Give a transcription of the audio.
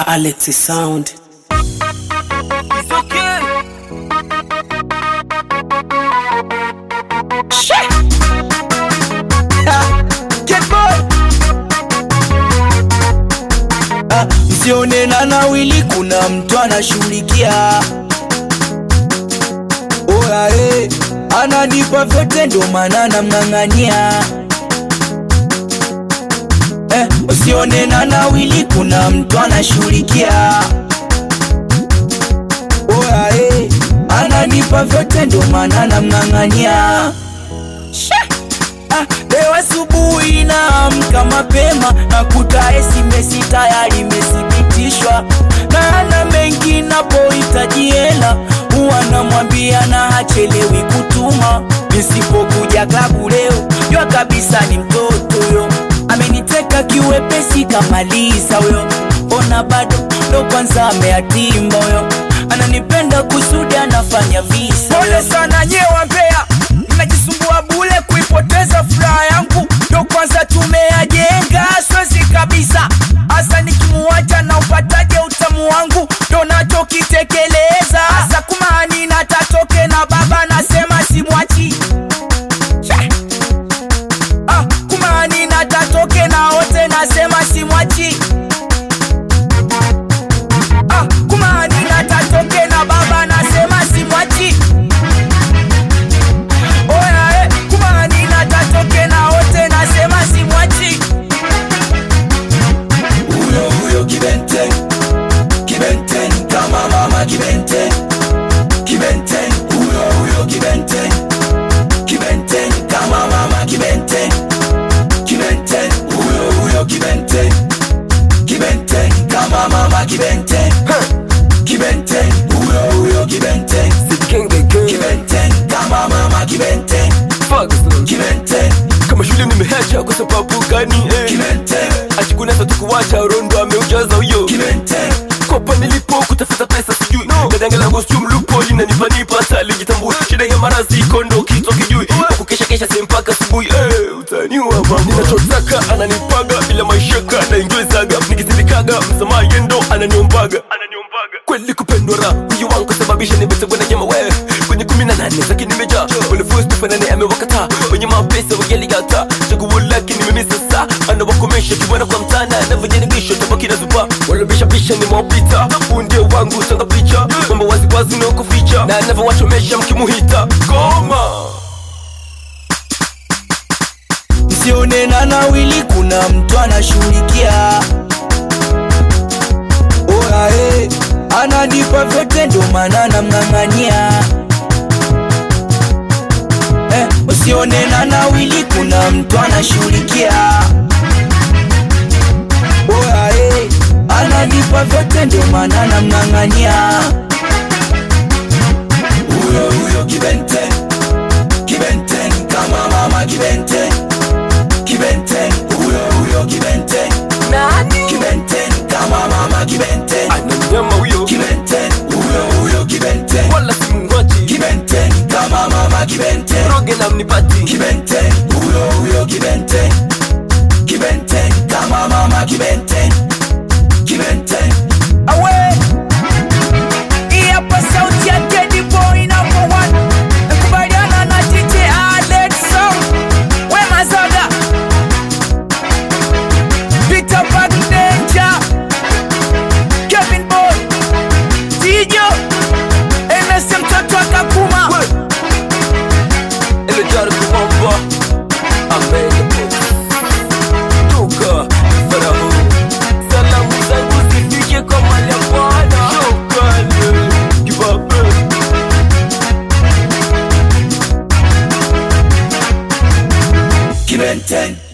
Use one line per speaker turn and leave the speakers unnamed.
Alex Sound.
It's okay.
Shit. Ah, Get boy. Ah, Msione na nawili kuna mtu anashughulikia Oya eh, ananipa vyote ndo maana namng'ang'ania eh, usione na nawili kuna mtu anashughulikia Oya eh, ananipa vyote ndo maana namng'ang'ania Ah, leo asubuhi naamka mapema nakuta SMS tayari imethibitishwa na ana mengi napohitaji hela huwa namwambia na hachelewi kutuma nisipokuja klabu leo jua kabisa ni mtoto huyo ameniteka kiwepesi kamaliza huyo ona bado ndo kwanza ameatimba huyo ananipenda kusudi anafanya visa pole sana nyewa mbea mnajisumbua bule kuipoteza furaha yangu ndo kwanza tumeyajenga swezi kabisa hasa nikimuacha na upataje utamu wangu ndo nachokitekeleza hasa kumani natatoke na baba nasema simwachi Cha. Ah, kumani natatoke na wote nasema simwachi Ah, kumani natatoke na baba nasema simwachi Oya, eh, kumani natatoke na wote nasema simwachi
huyo huyo kibenten kibenten kama mama kibenten kibenten huyo huyo kibenten kibenten kama mama kibenten kibenten huyo huyo kibenten kibenten kama mama kibenten kibenten huyo huyo kibenten
King the king.
kibenten kama mama kibenten
Fuck this.
kibenten
Kama shule nimehacha kwa sababu gani eh?
kibenten
Ajikunasa tukuwacha rondo ameujaza huyo
kibenten
kopa nilipo kutafuta pesa sijui no. Dadanga langu sijui mlupo linanipanipa salijitambui shida ya marazi kondo kichwa kijui kukesha kesha sehemu mpaka asubuhi eh, utaniua mama ninachotaka ananipaga bila maishaka naingiwezaga nikizidikaga msamaha yendo ananiombaga kweli kupendwa ra huyu wangu sababisha nimetegwa na nyama wewe kwenye kumi na nane zake nimejaa ulifustufanane amewakataa wenye mapesa wageligata chaguo lake nimemisa saa anawakomesha kibwana kwa mtana anavyojaribisha tabaki na zuba walobishabisha ni maopita huu ndio wangu tanga picha mambo waziwazi naokuficha na anavyowachomesha mkimuhita goma
msione na nawili kuna mtu anashughulikia Oya, eh, ananipa vyote ndo maana namng'ang'ania eh, usione na nawili kuna mtu anashughulikia Oya, eh, ananipa vyote ndo maana namng'ang'ania
huyo huyo kibenten kibenten kama mama kibenten kibenten huyo huyo kibenten
nani
kibenten kama mama kibenten
ananyama huyo
kibenten huyo huyo kibenten
wala simwachi
kibenten kama mama kibenten
roge na mnipati
kibenten huyo huyo kibenten kibenten kama mama kibenten kibenten
awe hii hapa sauti ya Teddy Boy number one nakubaliana na DJ Alex Sound we mazaga Peter Bag Danger Kevin Boy Tijo NS mtoto akakuma
Elejara kuomba Amega Toka Farahu Salamu zangu zifike kwa mali ya Bwana Shukrani Kibabe
kibenten